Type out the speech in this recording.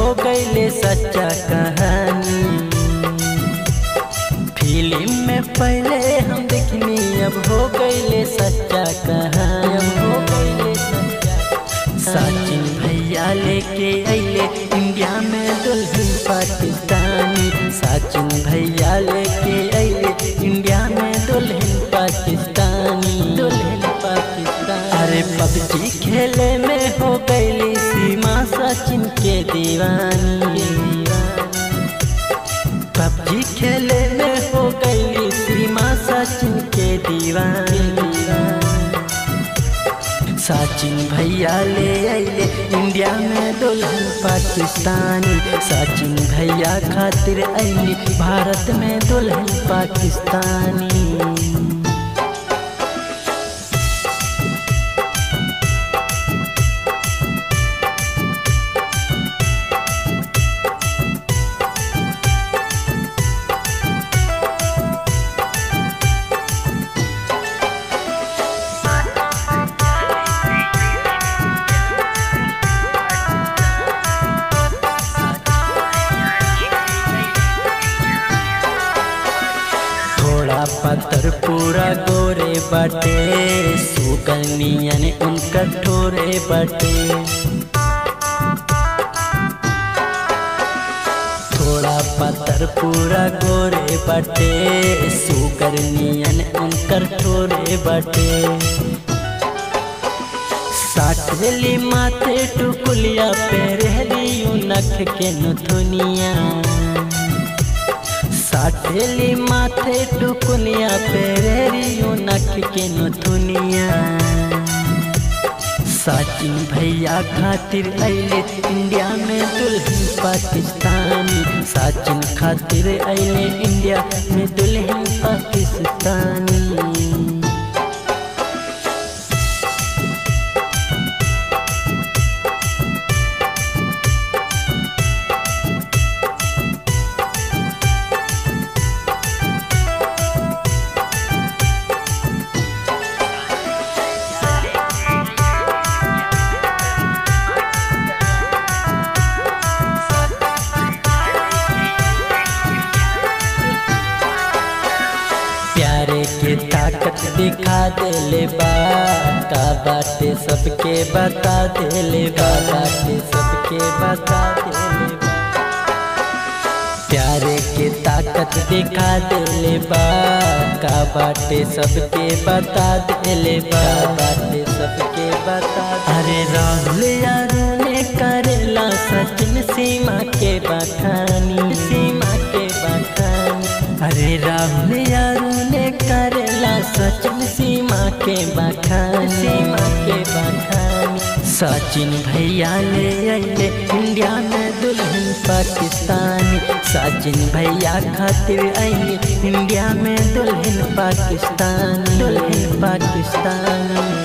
हो गईले सच्चा कहानी फिल्म में पहले हम देखनी अब हो गईले सच्चा कहानी अब हो गईले सच्चा सचिन भैया लेके अइले इंडिया में दुल्हन पाकिस्तानी सचिन भैया लेके अइले इंडिया में दुल्हन पाकिस्तानी दुल्हन पाकिस्तानी अरे पबजी खेले में हो गईली सीमा सचिन के दीवानी पबजी खेले में हो गईली सीमा सचिन के दीवानी सचिन भैया ले अइले इंडिया में दुल्हन पाकिस्तानी सचिन भैया खातिर अइली भारत में दुल्हन पाकिस्तानी थोड़ा पत्थर पूरा गोरे बटे सुगनियन उनका ठोरे बटे थोड़ा पत्थर पूरा गोरे बटे सुगनियन उनकर ठोरे बटे साठली माथे टुकुलिया पे रहली नख के नुथुनिया साठेली माथे टुकुनिया पे रेरियो नख के नुथुनिया सचिन भैया खातिर अइले इंडिया में दुल्हन पाकिस्तानी सचिन खातिर अइले इंडिया में दुल्हन पाकिस्तानी प्यारे के ताकत दिखा देले बा का बाटे सबके बता देले बा बाटे सबके बता देले बा प्यारे के ताकत दिखा देले बा का बाटे सबके बता देले बा बाटे सबके बता अरे राहुल यारू ने करेला सचिन सीमा के बखानी सीमा के बखानी अरे राहुल यारू ने करेला सचिन सीमा के बखानी सीमा के बखानी सचिन भैया ले अइले इंडिया में दुल्हन पाकिस्तानी सचिन भैया खातिर अइले इंडिया में दुल्हन पाकिस्तानी दुल्हन पाकिस्तानी